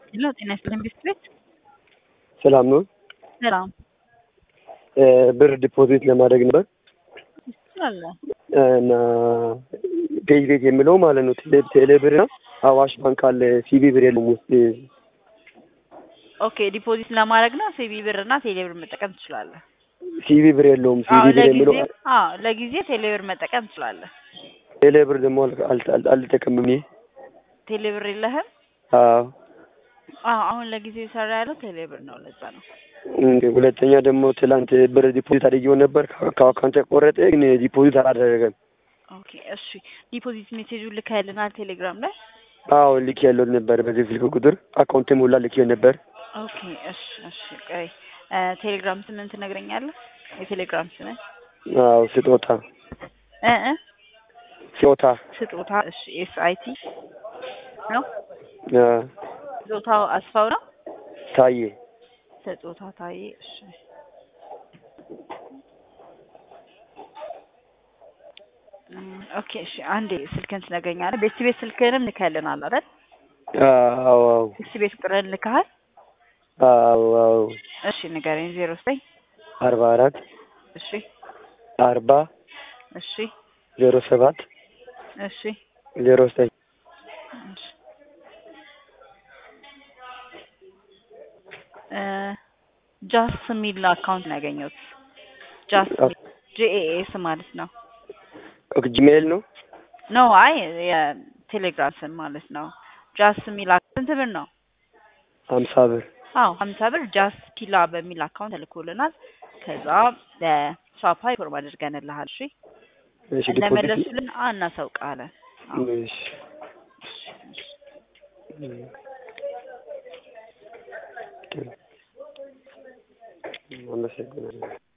ሄሎ ጤና ይስጥልኝ ቤት ቤት ሰላም ነው። ሰላም ብር ዲፖዚት ለማድረግ ነበር ትችላለህ። እና ፔጅ ቤት የሚለው ማለት ነው። ቴሌ ቴሌ ብር እና አዋሽ ባንክ አለ። ሲቢ ብር የለም ውስጥ ኦኬ ዲፖዚት ለማድረግ ነው ሲቢ ብር እና ቴሌ ብር መጠቀም ትችላለህ። ሲቢ ብር የለውም። አዎ ሲቢ ብር የሚለው ለጊዜ አዎ ለጊዜ ቴሌ ብር መጠቀም ትችላለህ። ቴሌ ብር ደግሞ አል- አል- አል- አልጠቀምም እኔ። ቴሌ ብር የለህም? አዎ አዎ አሁን ለጊዜው የሰራ ያለው ቴሌ ብር ነው። ለዛ ነው። እንደ ሁለተኛ ደግሞ ትላንት ብር ዲፖዚት አድርጌው ነበር ከ- ከአካውንት ቆረጠ፣ ግን ዲፖዚት አላደረገም። ኦኬ እሺ ዲፖዚት ሜሴጁን ልከህልናል ቴሌግራም ላይ? አዎ ልክ ያለው ነበር በዚህ ስልክ ቁጥር አካውንትም ሁላ ልክ ነበር። ኦኬ እሺ እሺ ቆይ እ ቴሌግራም ስምን ትነግረኛለህ? የቴሌግራም ስምን አዎ ስጦታ እ እ ስጦታ ስጦታ እሺ ኤስ አይ ቲ ነው አዎ፣ ስጦታው አስፋው ነው። ታዬ ስጦታ ታዬ እሺ እም፣ ኦኬ እሺ አንዴ ስልክህን ትነግረኛለህ? ቤት ቤት ስልክህንም ልከህልናል አይደል? አዎ አዎ ቤት ቤት ቁጥርህን ልከሃል? አዎ አዎ እሺ ንገረኝ። ዜሮ ዘጠኝ አርባ አራት እሺ አርባ እሺ ዜሮ ሰባት እሺ ዜሮ ዘጠኝ እሺ እ ጃስ የሚል አካውንት ነው ያገኘሁት። ጃስ ጂኤኤስ ማለት ነው። ጂሜል ነው። ኖ አይ የቴሌግራም ስም ማለት ነው። ጃስ የሚል አካውንት ስንት ብር ነው? ሀምሳ ብር አዎ ሀምሳ ብር ጃስ ፒላ በሚል አካውንት ተልኮልናል። ከዛ ለሷፓ ኢንፎርም አድርገንልሃል። እሺ እሺ ዲፖዚት እንደመለሱልን እናሳውቃለን። አዎ እሺ አመሰግናለሁ።